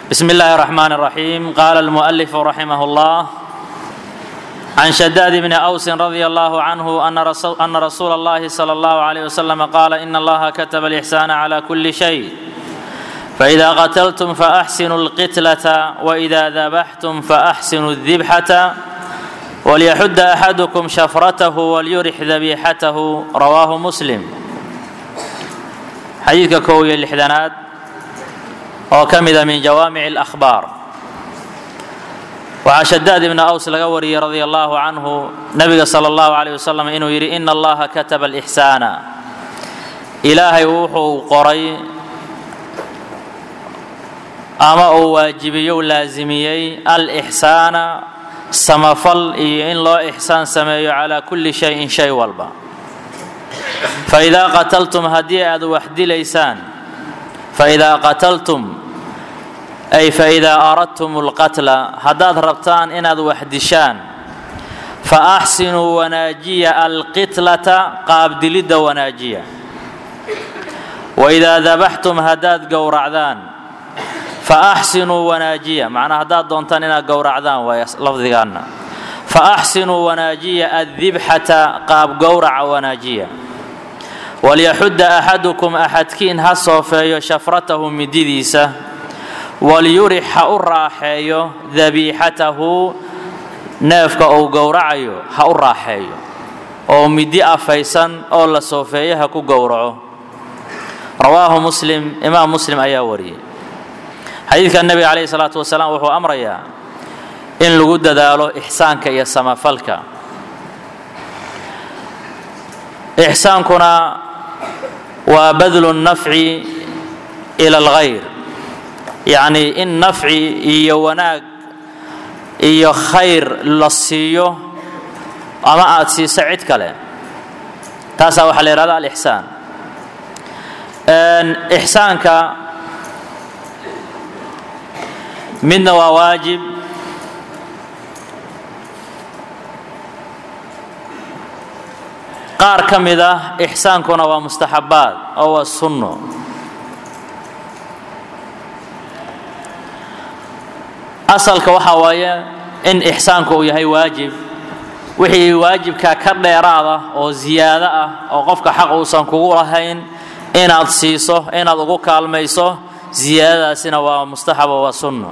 بسم الله الرحمن الرحيم قال المؤلف رحمه الله عن شداد بن أوس رضي الله عنه أن رسول, أن رسول الله صلى الله عليه وسلم قال إن الله كتب الإحسان على كل شيء فإذا قتلتم فأحسنوا القتلة وإذا ذبحتم فأحسنوا الذبحة وليحد أحدكم شفرته وليرح ذبيحته رواه مسلم xadiidka kow iyo lixdanaad oo ka mida min jawaamic اlأkhbaar waxaa shadaad ibna aws laga wariyey radia allahu canhu nabiga sala allahu calayh wasalam inuu yidhi ina allaha kataba alixsaana ilaahay wuxuu qoray ama uu waajibiyo laasimiyey alixsaana samafal iyo in loo ixsaan sameeyo calaa kulli shayin shay walba faidaa qataltum haddii aad wax dilaysaan faidaa qataltum ay faidaa aradtum اlqatla haddaad rabtaan inaad wax dishaan faaxsinuu wanaajiya alqitlata qaabdilidda wanaajiya waidaa dabaxtum haddaad gowracdaan faaxsinuu wanaajiya macnaa haddaad doontaan inaad gowracdaan waay lafdigaanna faaxsinuu wanaajiya addibxata qaab gowraca wanaajiya walyaxudda axadukum axadkiin ha soofeeyo shafratahu mididiisa walyurix ha u raaxeeyo dabiixatahu neefka uu gowracayo ha u raaxeeyo oo midi afaysan oo la soofeeyo ha ku gowraco rawaahu muslim imaam muslim ayaa wariyey xadiidka nebiga calayhi salaatu wasalaam wuxuu amrayaa in lagu dadaalo ixsaanka iyo samafalka ixsaankuna waa badlu nafci ila alghayr yacnii in nafci iyo wanaag iyo khayr la siiyo ama aad siiso cid kale taasaa waxaa la yidhahda alixsaan ixsaanka midna waa waajib qaar ka mid ah ixsaankuna waa mustaxabbaad oo waa sunno asalka waxaa waaye in ixsaanku uu yahay waajib wixii waajibka ka dheeraada oo ziyaado ah oo qofka xaq uusan kugu lahayn inaad siiso inaad ugu kaalmayso ziyaadadaasina waa mustaxab oo waa sunno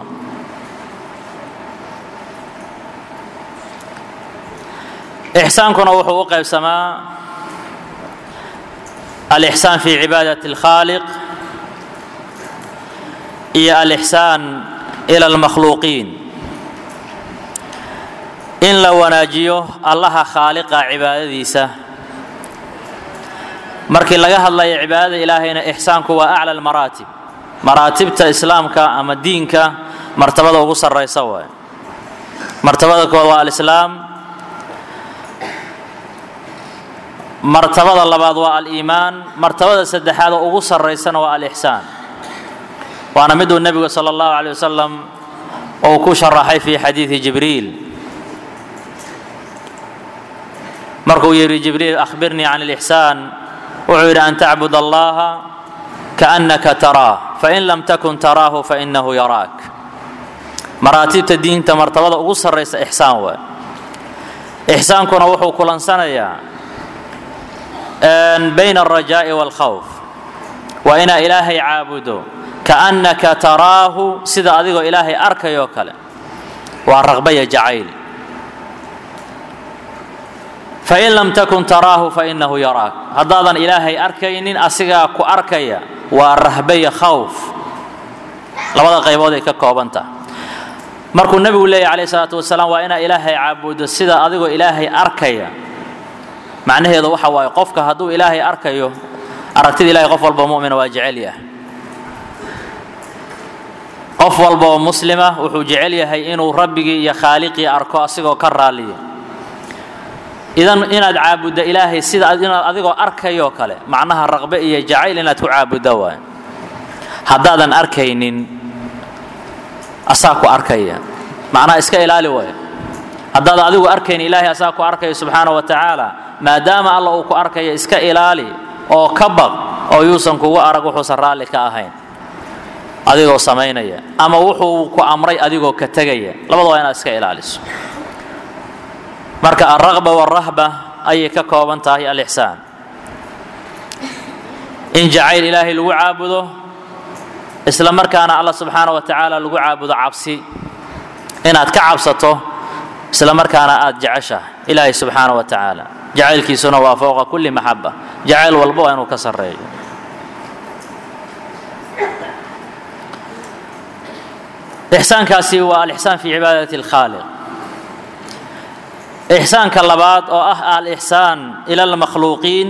ixsaankuna wuxuu u qaybsamaa alixsaan fi cibaadati اlkhaaliq iyo alixsaan ila almakhluuqiin in la wanaajiyo allaha khaaliqa cibaadadiisa markii laga hadlayo cibaadada ilaahayna ixsaanku waa acla almaraatib maraatibta islaamka ama diinka martabada ugu sarraysa waay martabada kood waa alislaam martabada labaad waa aliimaan martabada saddexaad oo ugu sarraysana waa alixsaan waana miduu nebigu sala allahu calay wasalam uu ku sharaxay fi xadiidi jibriil markuu yidhi jibriil akhbirnii can alixsaan wuxuu yidhi an tacbud allaha kaannaka taraah fain lam takun taraahu fainahu yaraak maraatibta diinta martabada ugu sarraysa ixsaan waay ixsaankuna wuxuu kulansanayaa bayna alrajaa'i waalkhawf waa inaa ilaahay caabudo kaannaka taraahu sida adigoo ilaahay arkayoo kale waa raqbaya jacayl fain lam takun taraahu fainahu yaraak haddaadan ilaahay arkaynin asigaa ku arkaya waa rahbaya khawf labada qaybood ay ka kooban tahay markuu nebigu leeyahy calayh isalaatu wasalaam waa inaa ilaahay caabudo sida adigoo ilaahay arkaya macnaheedu waxa waaye qofka hadduu ilaahay arkayo aragtida ilahay qof walba mumina waa jecel yahay qof walba oo muslima wuxuu jecel yahay inuu rabbigii iyo khaaliqii arko asigoo ka raaliya idan inaad caabuddo ilaahay sida inaad adigoo arkayoo kale macnaha raqbe iyo jacayl inaad ku caabuddo waay haddaadan arkaynin asaa ku arkaya macnaha iska ilaali waay haddaad adigu arkayn ilaahay asaa ku arkaya subxaana wa tacaala maadaama alla uu ku arkaya iska ilaali oo ka baq oo yuusan kugu arag wuxuusan raalli ka ahayn adigoo samaynaya ama wuxuu ku amray adigoo ka tegaya labada waa inaad iska ilaaliso marka alraqba waalrahba ayay ka kooban tahay alixsaan in jacayl ilaahay lagu caabudo isla markaana allah subxaana wa tacaala lagu caabudo cabsi inaad ka cabsato isla markaana aad jeceshahay ilaahay subxaana wa tacaala jacaylkiisuna waa fowqa kulli maxaba jacayl walba waa inuu ka sarreeyo ixsaankaasi waa alixsaan fi cibaadati اlkhaaliq ixsaanka labaad oo ah alixsaan ila almakhluuqiin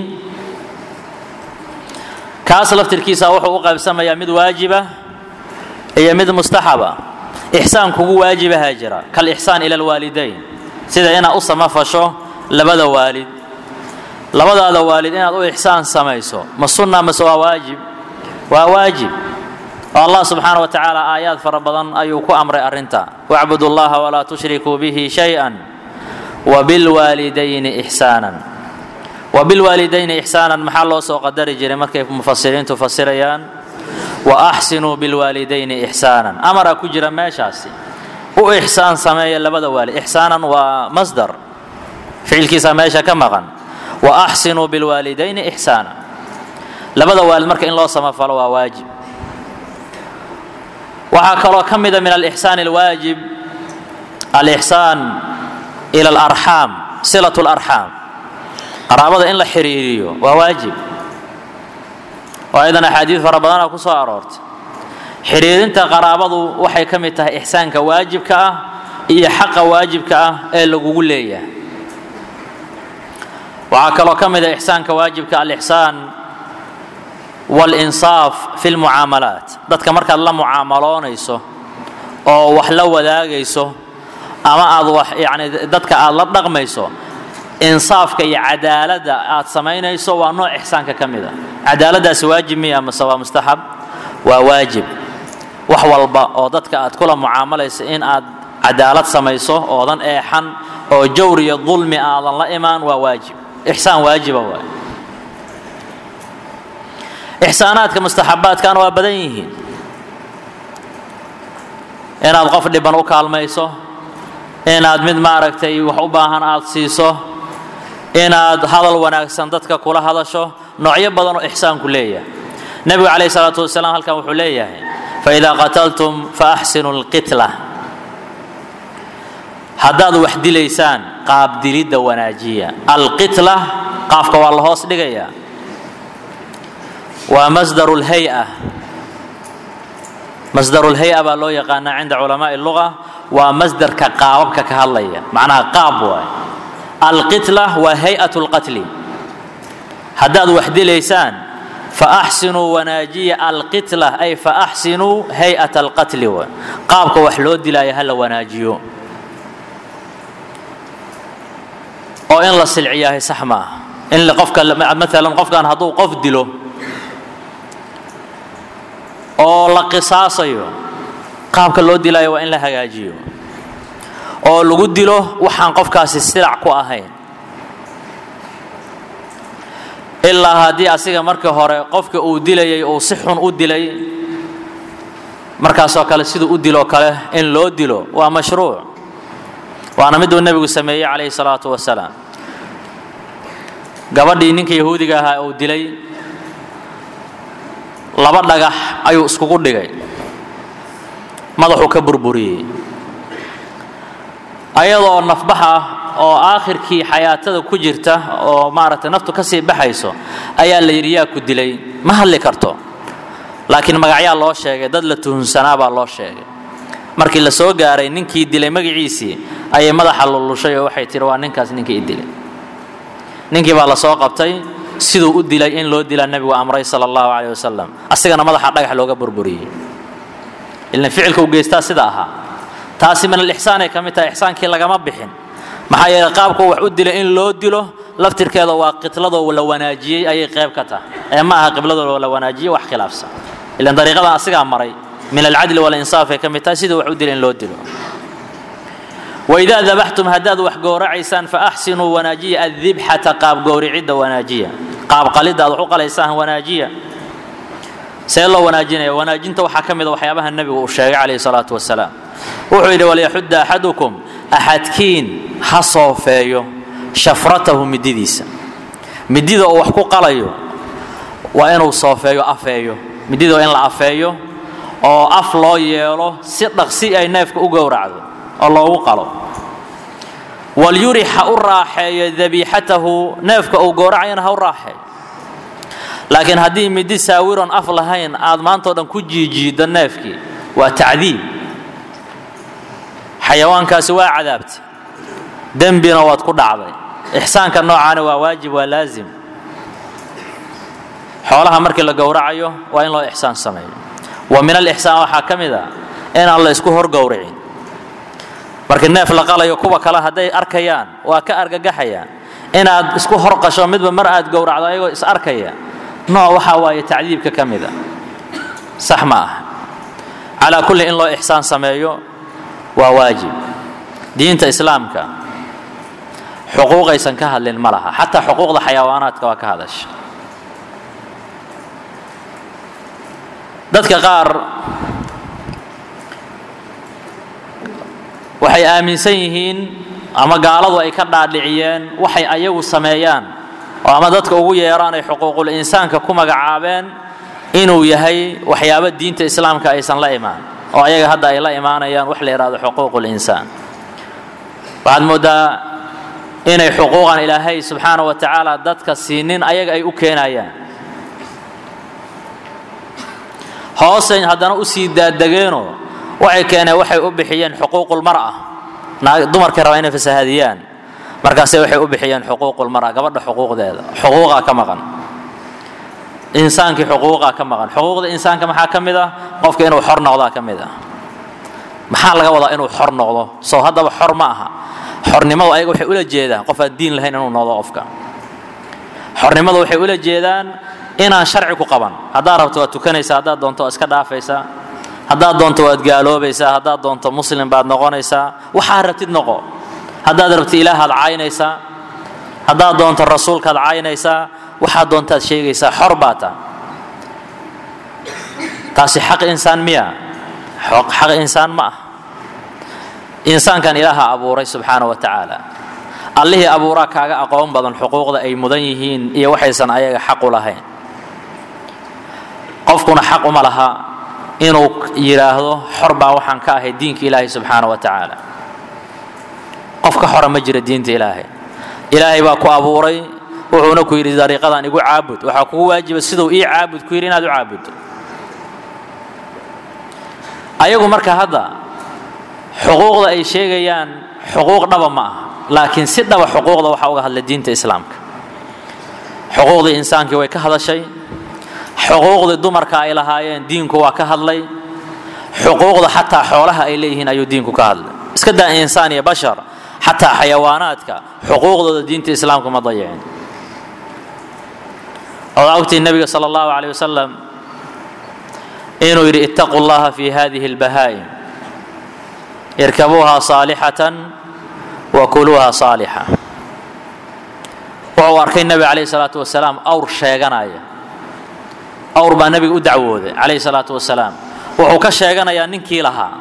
kaas laftirkiisa wuxuu u qaybsamayaa mid waajiba iyo mid mustaxaba ixsaan kugu waajibahaa jira kalixsaan ila alwaalidayn sida inaad u samafasho labada waalid labadaada waalid inaad u ixsaan samayso ma sunna mase waa waajib waa waajib oo allah subxaana wa tacaala aayaad fara badan ayuu ku amray arrinta wacbudu llaha walaa tushrikuu bihi shay-an wabilwaalidayni ixsaanan wabilwaalidayni ixsaanan maxaa loo soo qadari jiray markay mufasiriintu fasirayaan wa axsinuu bilwaalidayni ixsaanan amaraa ku jira meeshaasi u ixsaan sameeya labada waalid ixsaanan waa masdar ficilkiisa meesha ka maqan wa axsinuu bilwaalidayni ixsaanan labada waalid marka in loo samafalo waa waajib waxaa kaloo ka mida min alixsaan alwaajib alixsaan ila alarxaam silat larxaam qaraabada in la xiriiriyo waa waajib oo aydan axaadiid fara badana ku soo aroortay xiriirinta qaraabadu waxay ka mid tahay ixsaanka waajibka ah iyo xaqa waajibka ah ee lagugu leeyahay waxaa kaloo ka mid a ixsaanka waajibka alixsaan walinsaaf fi lmucaamalaat dadka markaad la mucaamaloonayso oo wax la wadaagayso ama aad wax yani dadka aad la dhaqmayso insaafka iyo cadaaladda aad samaynayso waa nooc ixsaanka ka mid a cadaaladdaasi waajib miya mase waa mustaxab waa waajib wax walba oo dadka aad kula mucaamalayso in aad cadaalad samayso oodan eexan oo jawr iyo dulmi aadan la imaan waa waajib ixsaan waajiba waay ixsaanaadka mustaxabaadkana waa badan yihiin inaad qof dhiban u kaalmayso inaad mid maaragtay wax u baahan aad siiso inaad hadal wanaagsan dadka kula hadasho noocyo badan oo ixsaanku leeyahay nebigu calayhi salaatu wasalaam halkan wuxuu leeyahay faidaa qataltum faaxsinu lqitla haddaad wax dilaysaan qaabdilidda wanaajiya alqitla qaafka waa la hoos dhigayaa waa masdaru lhay-a masdaru lhay-a baa loo yaqaanaa cinda culamaai luga waa masdarka qaababka ka hadlaya macnaha qaab waay alqitla waa hay-at lqatli haddaad wax dilaysaan faaxsinuu wanaajiya alqitla ay faaxsinuu hay-at alqatli waay qaabka wax loo dilaayo ha la wanaajiyo oo in la silciyahay sax maaha in qofka maalan qofkan hadduu qof dilo oo la qisaasayo qaabka loo dilaayo waa in la hagaajiyo oo lagu dilo waxaan qofkaasi silac ku ahayn ilaa haddii asiga markii hore qofka uu dilayay uu si xun u dilay markaasoo kale siduu u diloo kale in loo dilo waa mashruuc waana miduu nebigu sameeyey calayhi salaatu wasalaam gabadhii ninka yahuudiga ahaa uu dilay laba dhagax ayuu iskugu dhigay madaxuu ka burburiyey ayadoo nafbax ah oo aakhirkii xayaatada ku jirta oo maaragtay naftu ka sii baxayso ayaa la yidhi yaa ku dilay ma hadli karto laakiin magacyaa loo sheegay dad la tuhunsanaa baa loo sheegay markii la soo gaaray ninkii dilay magaciisii ayay madaxa lullushay oo waxay tihi waa ninkaas ninkii i dilay ninkii baa la soo qabtay siduu u dilay in loo dilaa nebigu amray sala allahu caleyh wasalam asigana madaxa dhagax looga burburiyey ilan ficilka u geystaa sida ahaa taasi min alixsaanay ka mid tahay ixsaankii lagama bixin maxaa yeeley qaabku wax u dilay in loo dilo laftirkeeda waa qitladoo la wanaajiyey ayay qayb ka tahay ee ma aha qibladoo la wanaajiyey wax khilaafsan ilan dariiqadan asigaa maray min alcadli walinsaaf ay ka mid tahay siduu wax u dilay in loo dilo waidaa dabaxtum haddaad wax gowracaysaan faaxsinuu wanaajiya addibxata qaab gowricidda wanaajiya qaab qalidda aad wax u qalaysaan wanaajiya see loo wanaajinaya wanaajinta waxaa ka mida waxyaabaha nebigu uu sheegay calayhi salaatu wasalaam wuxuu yidhi walyaxudda axadukum axadkiin ha soofeeyo shafratahu mididiisa midida uu wax ku qalayo waa inuu soofeeyo afeeyo midida waa in la afeeyo oo af loo yeelo si dhaqsi ay neefka u gowracdo oo loogu qalo walyurix ha u raaxeeyo dabiixatahu neefka uu gowracayana ha u raaxeeyo laakiin haddii midi saawiron af lahayn aad maantao dhan ku jiijiiddo neefkii waa tacdiib xayawaankaasi waa cadaabtay dembina waad ku dhacday ixsaanka noocaana waa waajib waa laazim xoolaha markii la gowracayo waa in loo ixsaan sameeyo wa min alixsaan waxaa ka mid a inaan la isku hor gowricin markii neef la qalayo kuwa kale hadday arkayaan waa ka argagaxayaan inaad isku hor qasho midba mar aad gowracdo ayagoo is arkaya nooc waxaa waaye tacdiibka ka mida sax ma ah calaa kulli in loo ixsaan sameeyo waa waajib diinta islaamka xuquuqaysan ka hadlin ma laha xataa xuquuqda xayawaanaadka waa ka hadasha dadka qaar waxay aaminsan yihiin ama gaaladu ay ka dhaadhiciyeen waxay ayagu sameeyaan oo ama dadka ugu yeeraan ay xuquuqul insaanka ku magacaabeen inuu yahay waxyaabo diinta islaamka aysan la imaan oo ayaga hadda ay la imaanayaan wax la yidhahdo xuquuqul insaan waxaad mooddaa inay xuquuqan ilaahay subxaana wa tacaala dadka siinin ayaga ay u keenayaan hoosay haddana u sii daadegeenoo waxay keeneen waxay u bixiyeen xuquuqulmar'a dumarkay rabaa inay fasahaadiyaan markaase waxay u bixiyeen xuquuqulmar'a gabadha xuquuqdeeda xuquuqaa ka maqan insaankii xuquuqaa ka maqan xuquuqda insaanka maxaa ka mid ah qofka inuu xor noqdaa ka mid ah maxaa laga wadaa inuu xor noqdo soo haddaba xor ma aha xornimadu ayaga waxay ula jeedaan qof aan diin lahayn inuu noqdo qofka xornimadu waxay ula jeedaan inaan sharci ku qaban haddaad rabto waad tukanaysaa haddaad doonto waad iska dhaafaysaa haddaad doonto waad gaaloobaysaa haddaad doonto muslim baad noqonaysaa waxaad rabtid noqo haddaad rabtid ilaahaad caynaysaa haddaad doonto rasuulkaad caynaysaa waxaad doontaad sheegaysaa xor baa taa taasi xaq insaan miya xaq insaan ma ah insaankan ilaaha abuuray subxaana wa tacaala allihii abuuraa kaaga aqoon badan xuquuqda ay mudan yihiin iyo waxaysan ayaga xaqu lahayn qofkuna xaq uma laha inuu yidhaahdo xor baa waxaan ka ahay diinka ilaahay subxaana wa tacaala qof ka xora ma jira diinta ilaahay ilaahay baa ku abuuray wuxuuna ku yidhi dariiqadan igu caabud waxaa kugu waajiba siduu ii caabud ku yidhi inaad u caabuddo ayagu marka hadda xuquuqda ay sheegayaan xuquuq dhaba ma aha laakiin si dhaba xuquuqda waxaa uga hadlay diinta islaamka xuquuqdii insaankii way ka hadashay xuquuqdii dumarka ay lahaayeen diinku waa ka hadlay xuquuqda xataa xoolaha ay leeyihiin ayuu diinku ka hadlay iska daa insaan iyo bashar xataa xayawaanaadka xuquuqdooda diinta islaamka ma dayicin odaa ogtii nebiga sala allahu caleyh wasalam inuu yidhi ittaquu llaha fi hadihi albahaa'im irkabuuha saalixatan wa kuluuha saalixa wuxuu arkay nebiga calayhi salaatu wasalaam awr sheeganaya awr baa nebiga u dacwooday calayhi salaatu wasalaam wuxuu ka sheeganayaa ninkii lahaa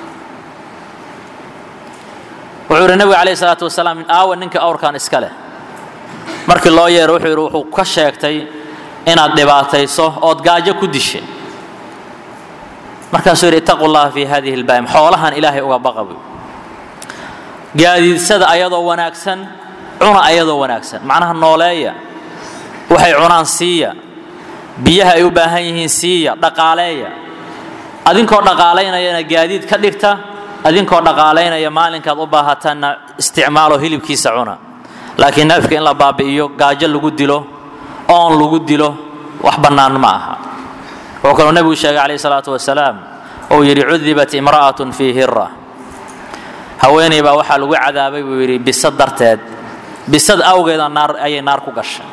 wuxuu yidhi nebiga calayhi salaatu wasalaam aawa ninka awrkan iska leh markii loo yeero wuxuu yidhi wuxuu ka sheegtay inaad dhibaatayso ood gaajo ku dishay markaasuu yidhi ittaquu llaha fi hadihi albaa'im xoolahan ilaahay uga baqa buy gaadiidsada ayadoo wanaagsan cuna ayadoo wanaagsan macnaha nooleeya waxay cunaan siiya biyaha ay u baahan yihiin siiya dhaqaaleeya adinkoo dhaqaalaynayana gaadiid ka dhigta adinkoo dhaqaalaynaya maalinkaad u baahatanna isticmaalo hilibkiisa cuna laakiin neefka in la baabi'iyo gaajo lagu dilo oon lagu dilo wax bannaan ma aha wuxuu kaloo nebigu sheegay calayhi salaatu wasalaam uu yidhi cudibat imra'atun fii hira haweeney baa waxaa lagu cadaabay buu yidhi bisad darteed bisad awgeeda naar ayay naar ku gashay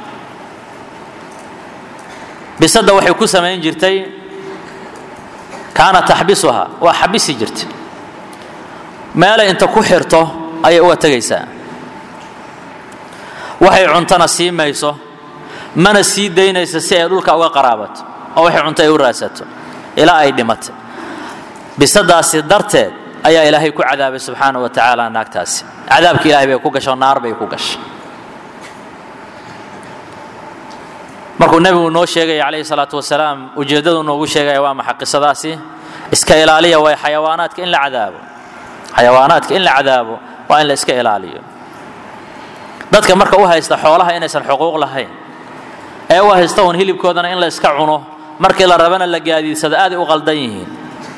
bisadda waxay ku samayn jirtay kaana taxbisuha waa xabisi jirtay meelay inta ku xirto ayay uga tegaysaa waxay cuntana sii mayso mana sii daynayso si ay dhulka uga qaraabato oo waxay cunto ay u raadsato ilaa ay dhimatay bisadaasi darteed ayaa ilaahay ku cadaabay subxaana wa tacaala naagtaasi cadaabka ilahay bay ku gasho naar bay ku gashay markuu nebigu noo sheegaya calayhi salaatu wasalaam ujeeddadu noogu sheegaya waa maxa qisadaasi iska ilaaliya way xayawaanaadka in la cadaabo xayawaanaadka in la cadaabo waa in la iska ilaaliyo dadka marka u haysta xoolaha inaysan xuquuq lahayn ee u haysta uun hilibkoodana in la iska cuno markii la rabana la gaadiidsado aaday u qaldan yihiin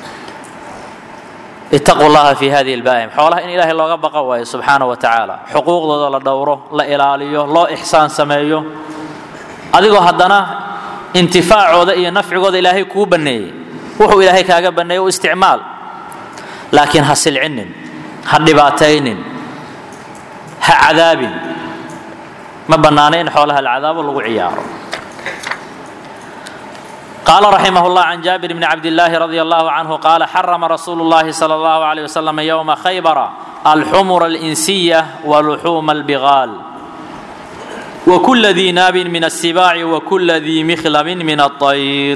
ittaquu llaha fi hadihi lbaahim xoolaha in ilaahay looga baqa waayo subxaana wa tacaala xuquuqdooda la dhowro la ilaaliyo loo ixsaan sameeyo adigoo haddana intifaacooda iyo nafcigooda ilaahay kuu banneeyey wuxuu ilaahay kaaga banneeyey u isticmaal laakiin ha silcinin ha dhibaataynin ha cadaabin ma bannaana in xoolaha la cadaabo lagu ciyaaro قال رحمه الله عن جابر بن عبد الله رضي الله عنه قال حرم رسول الله صلى الله عليه وسلم يوم خيبر الحمر الإنسية ولحوم البغال وكل ذي ناب من السباع وكل ذي مخلب من الطير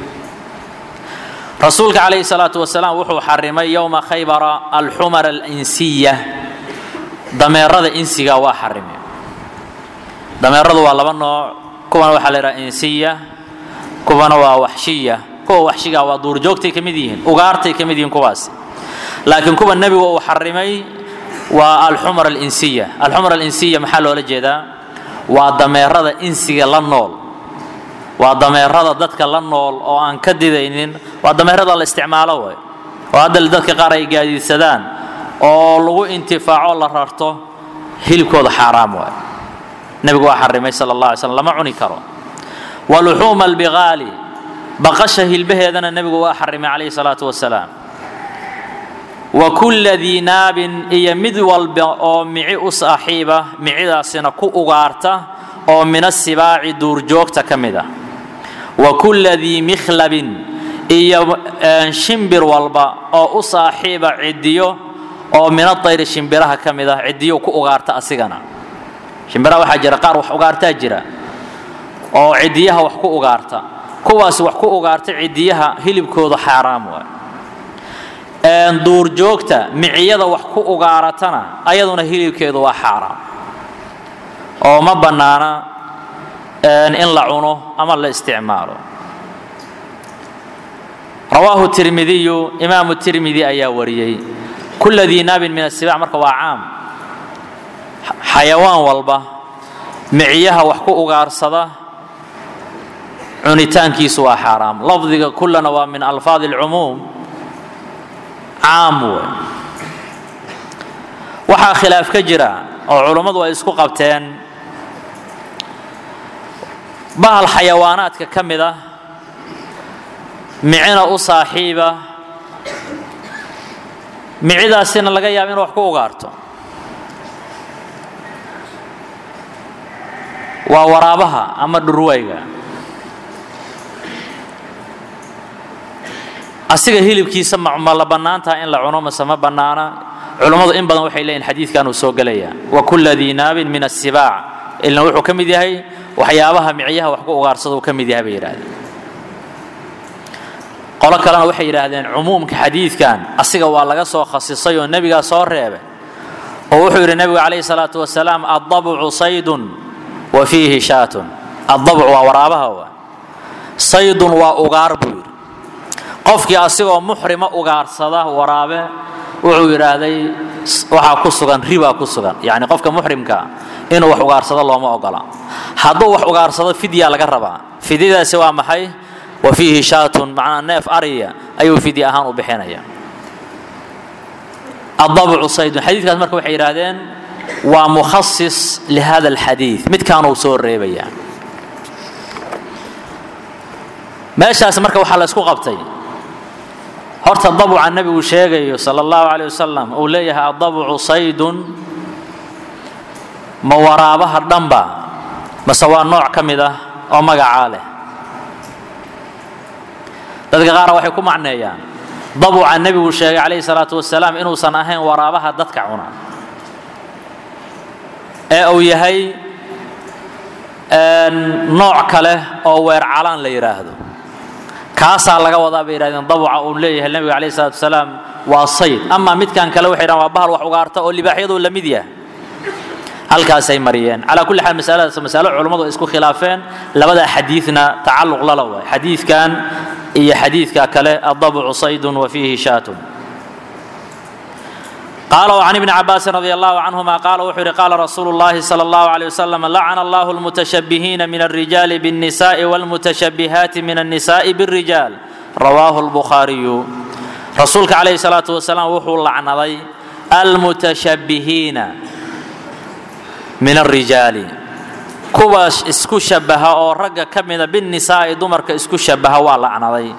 رسولك عليه الصلاة والسلام وحو حرمي يوم خيبر الحمر الإنسية ضمير إنسية وحرمي ضمير waa laba nooc kuwana waxaa la yidhaha insiya kuwana waa waxshiya kuwa waxshiga waa duurjoogtay ka mid yihiin ugaartay ka mid yihiin kuwaas laakiin kuwa nebigu uu xarimay waa alxumar alinsiya alxumar alinsiya maxaa loola jeedaa waa dameerada insiga la nool waa dameerada dadka la nool oo aan ka didaynin waa dameerada la isticmaalo way oo hadda dadka qaar ay gaadiidsadaan oo lagu intifaaco la rarto hilibkooda xaaraam waay nebigu waa xarimay sala allah alay slam lama cuni karo waluxuuma albigaali baqasha hilbaheedana nebigu waa xarimay calayhi salaatu wasalaam wa kulla dii naabin iyo mid walba oo mici u saaxiiba micidaasina ku ugaarta oo min asibaaci duurjoogta ka mid ah wa kulla dii mikhlabin iyo shimbir walba oo u saaxiiba ciddiyo oo min adayri shimbiraha ka mid ah ciddiyo ku ugaarta asigana shimbiraha waxaa jira qaar wax ugaartaa jira oo ciddiyaha wax ku ugaarta kuwaas wax ku ugaarta ciddiyaha hilibkooda xaaraam waay duurjoogta miciyada wax ku ugaaratana ayaduna hilibkeedu waa xaaraam oo ma bannaana in la cuno ama la isticmaalo rawaahu tirmidiyu imaamu tirmidi ayaa wariyey kula dii naabin min asibac marka waa caam xayawaan walba miciyaha wax ku ugaarsada cunitaankiisu waa xaaraam lafdiga kullana waa min alfaadi alcumuum caam wey waxaa khilaaf ka jira oo culummadu ay isku qabteen bahal xayawaanaadka ka mid ah micina u saaxiiba micidaasina laga yaaba inu wax ku ugaarto waa waraabaha ama dhurwayga asiga hilibkiisa ma la bannaan taha in la cuno mase ma bannaana culummadu in badan waxay leeyihin xadiidkan uu soo gelaya wa kulla dii naabin min asibaac ilna wuxuu ka mid yahay waxyaabaha micyaha wax ku ugaarsada uu ka mid yahay bay yidhahdeen qolo kalena waxay yidhaahdeen cumuumka xadiidkan asiga waa laga soo khasisay oo nebigaa soo reebay oo wuxuu yidhi nebigu calayhi salaatu wasalaam addabucu saydun wa fiihi shaatun addabc waa waraabaha waa saydun waa ugaar buu yidhi qofkii asigoo muxrima ugaarsada waraabe wuxuu yidhaahday waxaa ku sugan ribaa ku sugan yacni qofka muxrimka inuu wax ugaarsado looma ogola hadduu wax ugaarsado fidyaa laga rabaa fidyadaasi waa maxay wa fiihi shaatun macnaa neef ariya ayuu fidya ahaan u bixinaya adabcu saydun xadiidkaas marka waxay yidhaahdeen waa mukhasis lihada alxadiid midkaanuu soo reebaya meeshaas marka waxaa la isku qabtay horta dabca nebigu sheegayo sala allahu caleyh wasalam uu leeyahay adabcu saydun ma waraabaha dhanba mase waa nooc ka mid ah oo magacaa leh dadka qaara waxay ku macneeyaan dabuca nebigu sheegay calayhi salaatu wasalaam inuusan ahayn waraabaha dadka cuna ee uu yahay nooc kale oo weer calaan la yidhaahdo kaasaa laga wadaa bay yidhahdeen dabuca uu leeyahay nebiga calayhi salatu wasalaam waa sayd amaa midkan kale waxay dhahan waa bahal wax ugaarta oo libaaxyadu la mid yahay halkaasay mariyeen calaa kulli xaal masaladaas masalo culummadu ay isku khilaafeen labadaa xadiidna tacalluq lala waay xadiidkan iyo xadiidka kale addabucu saydun wa fiihi shaatun قال وعن ابن عباس رضي الله عنهما قال وحر قال رسول الله صلى الله عليه وسلم لعن الله المتشبهين من الرجال بالنساء والمتشبهات من النساء بالرجال رواه البخاري رسولك عليه الصلاة والسلام وحو لعنضي المتشبهين من الرجال كواش اسكو شبها او رجا كمدا بالنساء دمرك اسكو شبها ولعنضي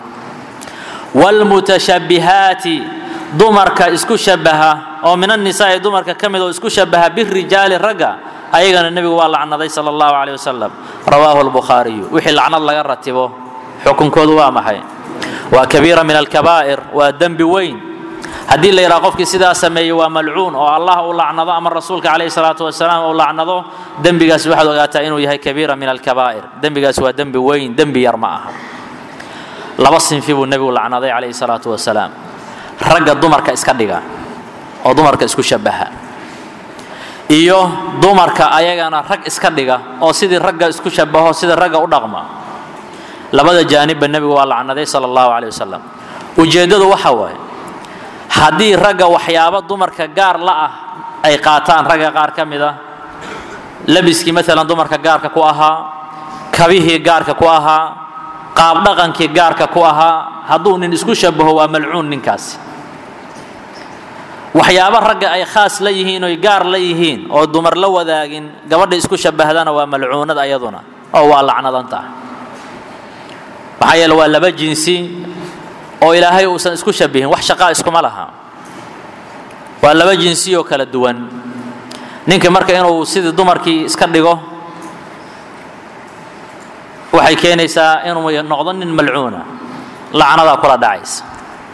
والمتشبهات dumarka isku shabaha oo min annisaa'i dumarka ka mid oo isku shabaha birijaali ragga ayagana nebigu waa lacnaday sala allahu caleyh wasalam rawaahu albukhaariyu wixii lacnad laga ratibo xukunkoodu waa maxay waa kabiira min alkabaa'ir waa dembi weyn haddii la yidhaha qofkii sidaa sameeyey waa malcuun oo allah uu lacnado ama rasuulka caleyhi salaatu wasalaam uu lacnado dembigaas waxaad ogaataa inuu yahay kabiira min alkabaa'ir dembigaas waa dembi weyn dembi yar ma aha laba sinfi buu nebigu lacnaday caleyhi salaatu wasalaam ragga dumarka iska dhiga oo dumarka isku shabaha iyo dumarka ayagana rag iska dhiga oo sidii ragga isku shabaho sidii ragga u dhaqma labada jaanibba nebigu waa lacnaday sala allahu caleyh wasalam ujeeddadu waxa waaye haddii ragga waxyaabo dumarka gaar la ah ay qaataan ragga qaar ka mid ah labiskii maalan dumarka gaarka ku ahaa kabihii gaarka ku ahaa qaab dhaqankii gaarka ku ahaa hadduu nin isku shabaho waa malcuun ninkaasi waxyaabo ragga ay khaas la yihiin oy gaar la yihiin oo dumar la wadaagin gabadha isku shabahdana waa malcuunad ayaduna oo waa lacnadanta maxaa yeele waa laba jinsi oo ilaahay uusan isku shabihin wax shaqaa iskuma laha waa laba jinsi oo kala duwan ninka marka inuu sidii dumarkii iska dhigo waxay keenaysaa inuu noqdo nin malcuuna lacnadaa kula dhacaysa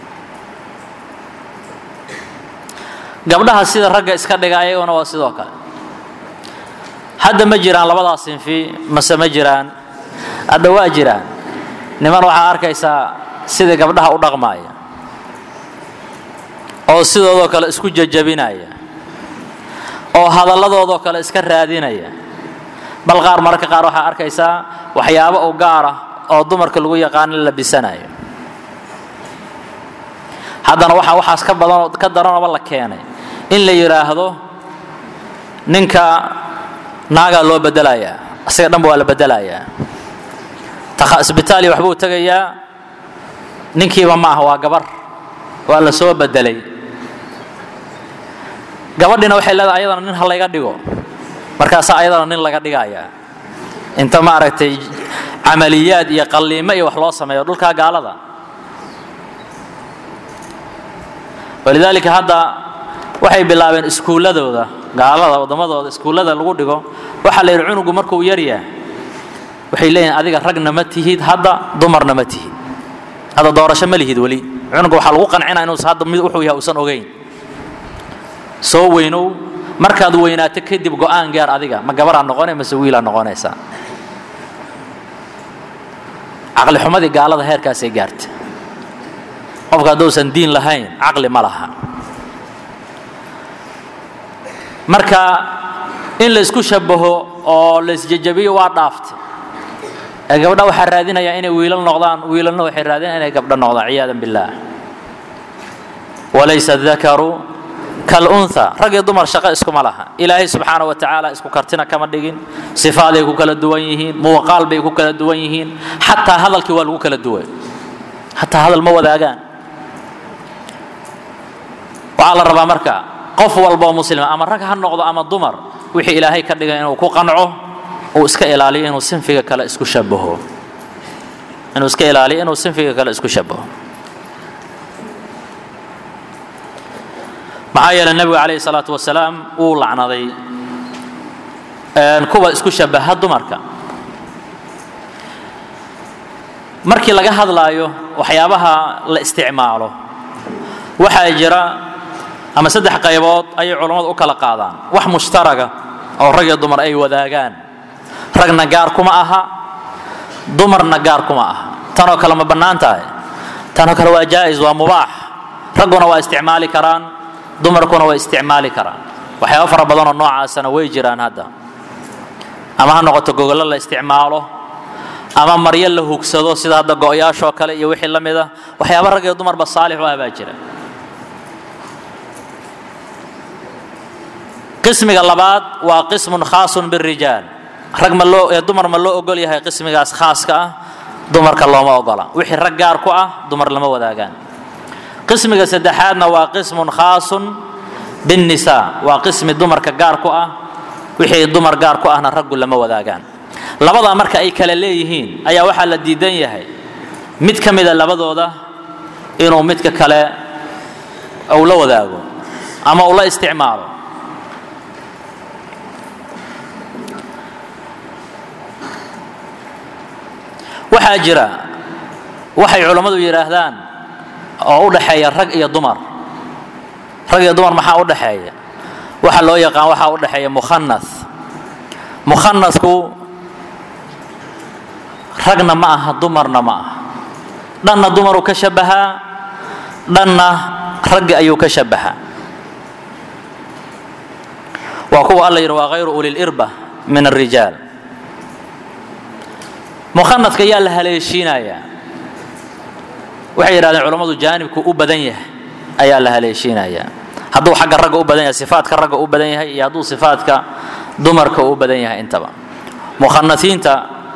gabdhaha sida ragga iska dhiga ayaguna waa sidoo kale hadda ma jiraan labadaas sinfi mase ma jiraan hadda waa jiraan niman waxaa arkaysaa sida gabdhaha u dhaqmaaya oo sidoodoo kale isku jajabinaya oo hadalladoodoo kale iska raadinaya bal qaar mararka qaar waxaa arkaysaa waxyaabo u gaar ah oo dumarka lagu yaqaano la labisanayo haddana waxaa waxaas ka badanoo ka daranooba la keenay in la yidhaahdo ninka naagaa loo bedelayaa isaga dhanba waa la bedelayaa isbitaali waxbuu tegayaa ninkiiba ma aha waa gabar waa la soo bedelay gabadhina waxay leedahay ayadana nin ha layga dhigo markaasaa ayadana nin laga dhigayaa inta maaragtay camaliyaad iyo qalliimo iyo wax loo sameeyo dhulkaa gaalada walidaalika hadda waxay bilaabeen iskuulladooda gaalada waddamadooda iskuullada lagu dhigo waxaa la yidhi cunugu markuu yaryahay waxay leeyihin adiga ragna ma tihid hadda dumarna ma tihid hadda doorasho ma lihid weli cunuga waxaa lagu qancinaa inuusan hadda mid wuxuu yahay uusan ogeyn soo weynow markaad weynaato kadib go'aan gaar adiga ma gabaraa noqonay mase wiilaa noqonaysaa caqli xumadii gaalada heerkaasay gaarta qofka hadduusan diin lahayn caqli ma laha marka in la isku shabaho oo la isjajabiyo waa dhaaftay ee gabdha waxaa raadinayaa inay wiilal noqdaan wiilalna waxay raadinaya inay gabdho noqdaan ciyaadan billaah walaysa dakaru kalunha rag iyo dumar shaqo iskuma laha ilaahay subxaana wa tacaala isku kartina kama dhigin sifaaday ku kala duwan yihiin muuqaal bay ku kala duwan yihiin xataa hadalkii waa lagu kala duwan xataa hadal ma wadaagaan waxaa la rabaa marka qof walba oo muslima ama rag ha noqdo ama dumar wixii ilaahay ka dhigay inuu ku qanco uu iska ilaaliyo inuu sinfiga kale isku shabaho inuu iska ilaaliyo inuu sinfiga kale isku shabaho maxaa yeelay nebigu calayhi salaatu wasalaam wuu lacnaday kuwa isku shabaha dumarka markii laga hadlaayo waxyaabaha la isticmaalo waxaa jira ama saddex qaybood ayay culammadu u kala qaadaan wax mushtaraga oo rag iyo dumar ay wadaagaan ragna gaar kuma aha dumarna gaar kuma aha tanoo kale ma bannaan tahay tanoo kale waa jaa'is waa mubaax ragguna waa isticmaali karaan dumarkuna waa isticmaali karaan waxyaaba fara badanoo noocaasana way jiraan hadda ama ha noqoto gogollo la isticmaalo ama maryo la hugsado sida hadda go'yaashoo kale iyo wixii la mid a waxyaaba rag iyo dumarba saalix u ah baa jira qismiga labaad waa qismun khaasun birijaal rag ma loo ee dumar ma loo ogol yahay qismigaas khaaska ah dumarka looma ogola wixii rag gaar ku ah dumar lama wadaagaan qismiga saddexaadna waa qismun khaasun binnisaa waa qismi dumarka gaar ku ah wixii dumar gaar ku ahna raggu lama wadaagaan labadaa marka ay kala leeyihiin ayaa waxaa la diidan yahay mid ka mida labadooda inuu midka kale uu la wadaago ama uu la isticmaalo waxaa jira waxay culammadu yidhaahdaan oo u dhaxeeya rag iyo dumar rag iyo dumar maxaa u dhaxeeya waxa loo yaqaan waxaa u dhaxeeya mukhanas mukhanasku ragna ma aha dumarna ma aha dhanna dumaruu ka shabahaa dhanna ragga ayuu ka shabahaa waa kuwa alla yidhi waa hayru ulilirba min alrijaal mukhanaska yaa la haleeshiinayaa waxay yidhahdeen culammadu jaanibku u badan yahay ayaa la haleeshiinayaa hadduu xagga ragga u badan yahay sifaadka ragga u badan yahay iyo hadduu sifaadka dumarka u badan yahay intaba mukhanasiinta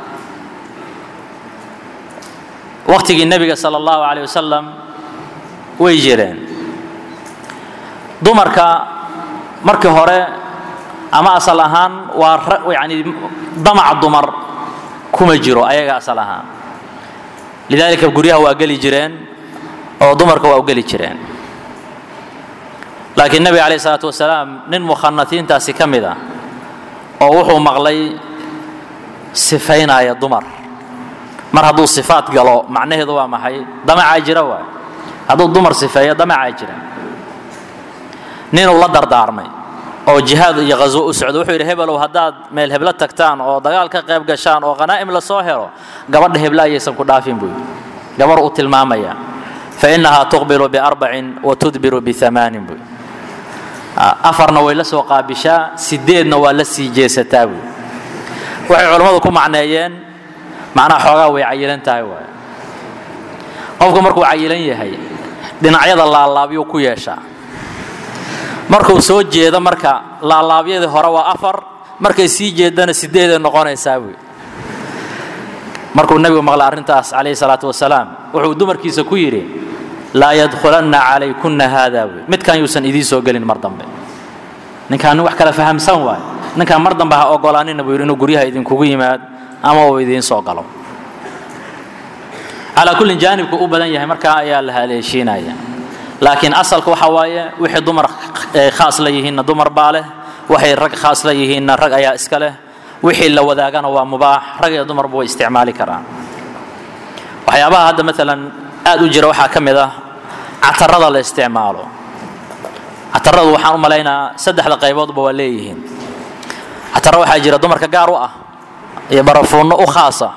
waqtigii nebiga sala allahu caleyh wasalam way jireen dumarka markii hore ama asal ahaan waa yani damac dumar kuma jiro ayaga asal ahaan lidaalika guryaha waa geli jireen oo dumarka waa u geli jireen laakiin nebiga calayh isalaatu wasalaam nin mukhanasiintaasi ka mid ah oo wuxuu maqlay sifaynaya dumar mar hadduu sifaad galo macnaheedu waa maxay damacaa jira waay hadduu dumar sifeeyo damacaa jira ninuu la dardaarmay oo jihaad iyo ghaswo u socdo wuxuu yidhi hebelow haddaad meel heblo tagtaan oo dagaal ka qayb gashaan oo khanaa'im la soo helo gabadha hebla ayaysan ku dhaafin buu yidhi gabar uu tilmaamaya fa innahaa tuqbilu biarbacin wa tudbiru biamaanin buu yidhi afarna way la soo qaabishaa sideedna waa la sii jeesataa buu waxay culammadu ku macneeyeen macnaha xoogaa way cayilan tahay waay qofku markuu cayilan yahay dhinacyada laalaabyuu ku yeeshaa markuu soo jeedo marka laalaabyadii hore waa afar markay sii jeedana sideeday noqonaysaa buy markuu nebigu maqlay arrintaas calayhi salaatu wasalaam wuxuu dumarkiisa ku yidhi laa yadkhulanna calaykunna haada buy midkan yuusan idiin soo gelin mar dambe ninkaan nin wax kala fahamsan waay ninkaan mar dambe ha ogolaanina buu yidhi inuu guryaha idinkugu yimaad ama uu idiin soo galo calaa kullin jaanibku u badan yahay markaa ayaa la haleeshiinaya laakiin asalka waxa waaye wixii dumar khaas la yihiinna dumar baa leh waxay rag khaas la yihiinna rag ayaa iska leh wixii la wadaagana waa mubaax rag iyo dumarba way isticmaali karaan waxyaabaha hadda maalan aad u jira waxaa ka mid ah catarada la isticmaalo cataradu waxaan u malaynaa saddexda qayboodba waa leeyihiin cataro waxaa jira dumarka gaar u ah iyo barafuunno u khaasa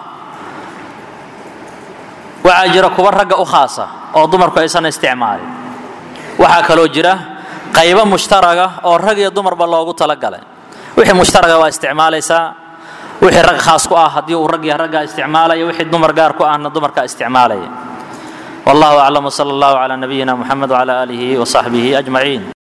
waxaa jira kuwa ragga u khaasa oo dumarku aysan isticmaalin waxaa kaloo jira qaybo mushtaraga oo rag iyo dumarba loogu talagalay wixii mushtaraga waa isticmaalaysaa wixii rag khaas ku ah haddii uu rag yahay raggaa isticmaalaya wixii dumar gaar ku ahna dumarkaa isticmaalaya wallahu aclam wsala allahu calaa nabiyina muxamed wcala aalihi wasaxbihi ajmaciin